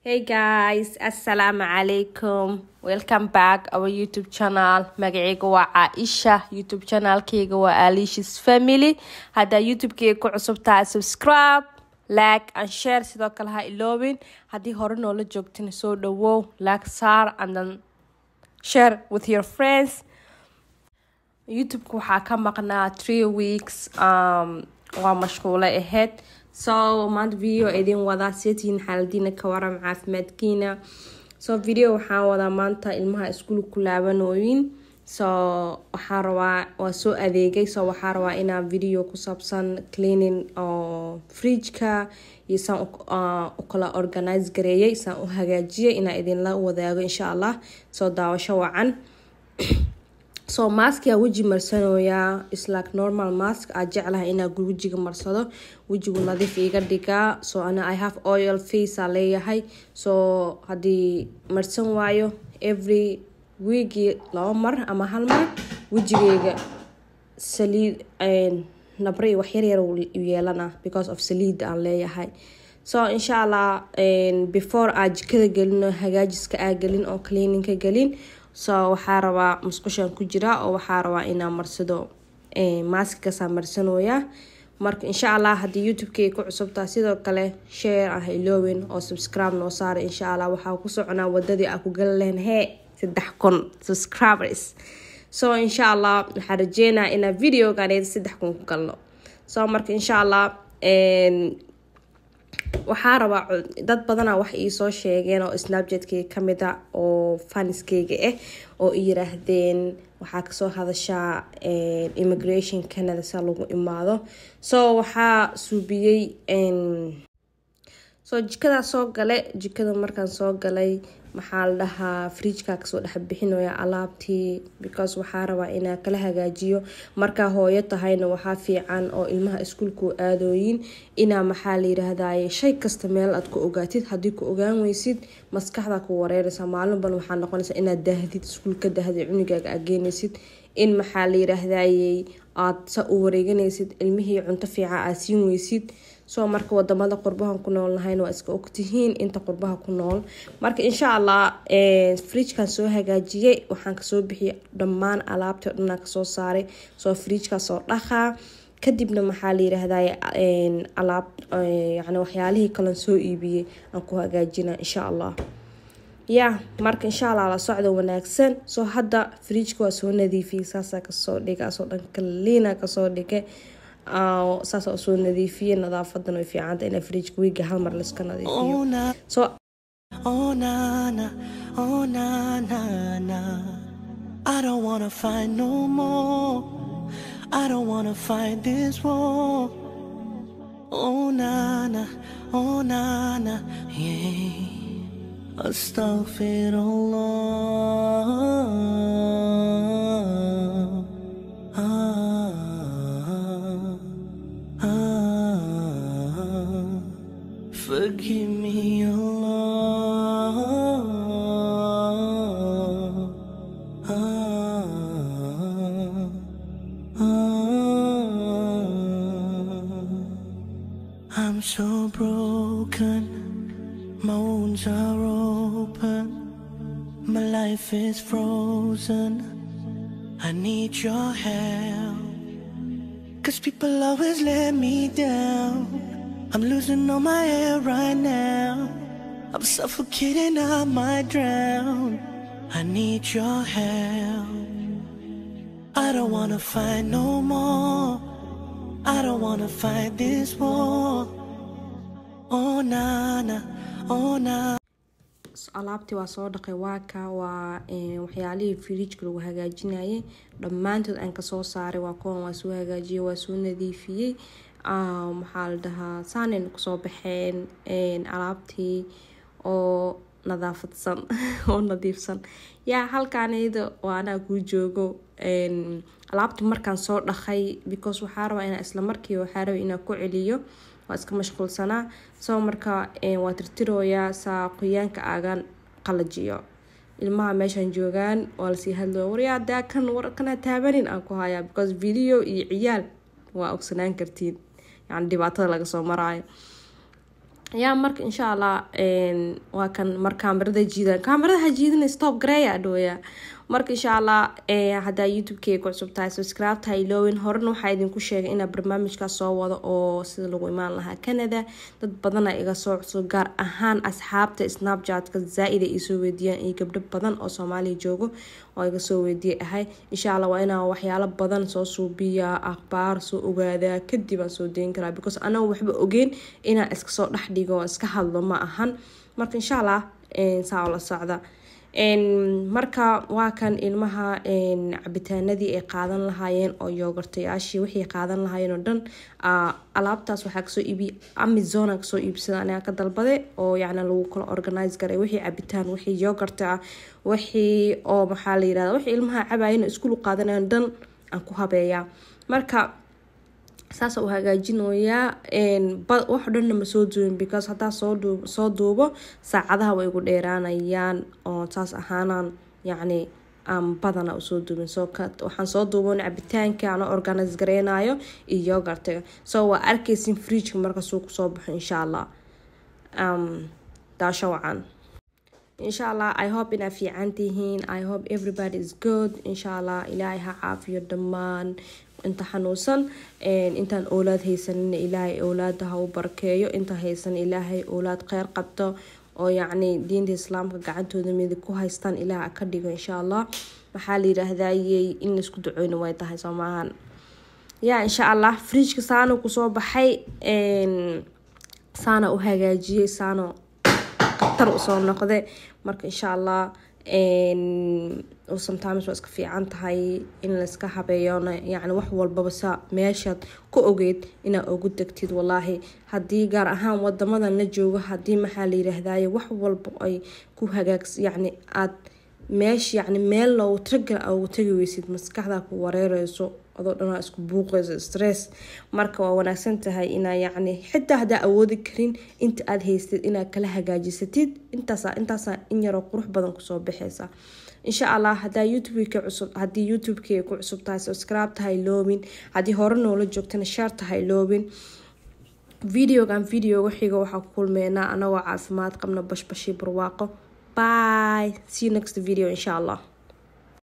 Hey guys, Assalamu alaikum. Welcome back our YouTube channel. Magacayga waa Caaisha. YouTube channelkayga waa Alicia's Family. Haddaa YouTube-kayga ku cusub tahay subscribe, like and share sidoo kale ha iloobin. Haddii hore noola joogtina soo dhawow, like saar and then share with your friends. youtube-ka waxaa ka maqnaa three weeks um, waa mashquulo ahayd so maanta video idin wadaa seetihiin xaaladiina ka waram caafimaadkiina so video waxaan wadaa maanta ilmaha iskuul ku laabanooyin so waxaa rabaa waa soo adeegay so waxaa rabaa inaa video ku saabsan cleaning oo fridgeka iyo saan u kala organize gareeyay saan u hagaajiyay inaa idinla wadaago insha allah soo daawasho wacan so maskiyaa weji marsanooyaa islike normal mask aa jeclahay inaa wejiga marsado wejigu nadiif iga dhigaa so ana i have oil face aa leeyahay so haddii marsan waayo every weekii laba mar ama hal mar wejigeyga saliid nabre iyo waxyaryar u yeelana because of saliid aan leeyahay so insha allah before aa jikada gelin hagaajiska aa gelin oo cleaninka gelin so waxaa rabaa musqushaan ku jira oo waxaa rabaa inaa marsado maaskikaasaa marsanooya marka insha allah haddii youtube-kay ku cusubtaa sidoo kale share ah iloowen oo subscribe noo saara insha allah waxaa ku soconaa wadadii aa ku gali lahayn hee saddex kun subscribers so insha allah waxaa rajeynaa inaa videoganeed saddex kun ku galno so marka insha allah waxaa rabaa dad badana wax iisoo sheegeen oo snapchat-keyga kamid a oo faniskeyga ah oo i yiraahdeen waxaa kasoo hadashaa immigration canada sa lagu imaado so waxaa suubiyey so jikadaa soo gale jikada markaan soo galay maxaa la dhahaa fridjka kasoo dhex bixinaya alaabtii because waxaa rabaa inaa kala hagaajiyo markaa hooyo tahayna waxaa fiican oo ilmaha iskuulku aadooyin inaa maxaa la yiraahdaye shay kasta meel aad ku ogaatid haddii ku ogaan weysid maskaxda ku wareeraysa maalinban waxaa noqonaysa inaad daahdid iskuulka dahdid cunigaaga aad geenaysid in maxaa la yiraahdaye aad sa u wareeganaysid ilmihii cunto fiican aad siin weysid soo marka wadamada qurbahan ku nool nahayn waa iska ogtihiin inta qurbaha ku nool marka insha allah fridjkan soo hagaajiyay waxaan kasoo bixiyay dhammaan alaabtii o dhanaa kasoo saaray soo fridjkaasoo dhaqaa kadibna maxaa la yiraahday alaab yani waxyaalihii kalen soo iibiyey aan ku hagaajina insha allah ya marka insha allah la socda wanaagsan soo hadda fridjka waa soo nadiifiyay saasaa kasoo dhiga asoo dhan kaliina kasoo dhigay saasa usoo nadiifiye nadaafadan way fiicanta ina fridjka wiiga hal mar laiska nadiifiyo so Oh na na, oh na na na. I don't wanna fight no more. I don't wanna fight this war. Oh na na, oh na na, yeah. Astaghfirullah. Ah, ah. Forgive me, Allah. Ah, ah. I'm so broken, my wounds are open, my life is frozen. I need your help. Cause people always let me down. I'm losing all my air right now. I'm suffocating, I might drown. I need your help. I don't wanna fight no more. I don't wanna fight this war. Oh nana, oh na. alaabtii waa soo dhaqay waaka waa waxyaalihii fridjka lagu hagaajinayay dhammaantood aan kasoo saaray waa kuwan waa soo hagaajiyay waa soo nadiifiyey maxaa la dhahaa saanayna kusoo baxeen alaabtii oo nadaafadsan oo nadiifsan yaa halkaanayda waa anaa kuu joogo alaabta markaan soo dhaqay because waxaa rabaa inaa isla markii waxaa rabaa inaa ku celiyo waa iska mashquulsanaa soo marka waa tirtirooyaa saa qoyaanka aagan qalajiyo ilmaha meeshaan joogaan waa lasii hadlooya waryaa daa kan war kana taabanin aan ku hayaa because video iyo ciyaal waa ogsanaan kartiin yani dhibaatada laga soo maraayo yaa marka insha allah waa kan mar kaamirada jiidan kaamiradaha jiidana stop gareeya dhooya marka insha allah haddaa youtube-key ku cusub tahay subscribe tahay ilowin horena waxaa idinku sheegay inaa barnaamijkaas soo wado oo sida lagu imaan lahaa canada dad badana iga soo cusub gaar ahaan asxaabta snapchat-ka zaa-id ay isoo weydiiyaan iyo gabdho badan oo soomaaliya joogo oo iga soo weydiiyay ahay insha allah waa inaa waxyaalo badan soo suubiyaa akhbaar soo ogaadaa kadib aan soo deyn karaa because anaga waxba ogeyn inaan iska soo dhex dhigo oo iska hadlo ma ahan marka insha allah saa oo la socda marka waa kan ilmaha cabitaanadii ay qaadan lahaayeen oo yoogartayaashii wixii qaadan lahaayeen oo dhan alaabtaas waxaa kasoo iibiy amazona kasoo iibsada aniga ka dalbade oo yacni lagu kala organize garay wixii cabitaan wixii yoogarta ah wixii oo maxaa la yirahda wixii ilmaha cabaayana iskulu qaadanayan dhan aan ku habeeyaa marka saasa u hagaajinoyaa wax dhanna ma soo duubin because haddaa soo duubo saacadaha way igu dheeraanayaan oo saas ahaanaan yacni aan badana usoo duubin so waxaan soo duuban cabitaanka aan organise gareynayo iyo yogartiga so waa arkeysin fridgeka markasuu kusoo baxo insha allah daasho wacan insha allah i hope inaa fiican tihiin i hope everybody is good insha allah ilaahay ha caafiyo dhammaan inta xanuunsan intaan oolaad haysanina ilaahay owlaada ha u barkeeyo inta haysan ilaahay owlaad kheyr qabto oo yacni diinta islaamka gacantooda midig ku haystaan ilaah ka dhigo insha allah maxaa la yiraahdayey in laisku duceyno way tahay soo maahan yaa insha allah fridgeka saano kusoo baxay saana u hagaajiyey saano khatar usoo noqde marka insha allah sometimes waa iska fiican tahay in layska habeeyona yacni wax walbaba sa meeshaad ku ogeyd inaad ugu degtid walaahi haddii gaar ahaan wadamadan la joogo haddii maxaa la yiraahdaye wax walba ay ku hagaags yacni aad meesh yacni meel loogu tiragal ugu tagi weysid maskaxdaa ku wareereyso adoo dhanaa isku buuqeyso stress marka waa wanaagsan tahay inaa yacni xitaa haddaa awoodi karin inta aada haystid inaad kala hagaajisatid intaasa intaasa in yaroo qurux badan kusoo baxeysa insha allah hadaa youtubeka cusub haddii youtubekey ku cusub tahay subscribe tahay loobin haddii hore noola joogtana share tahay loobin videogan videoga xiga waxaa ku kulmeynaa anagoo caafimaad qabna bashbashii barwaaqo bye see you next video insha allah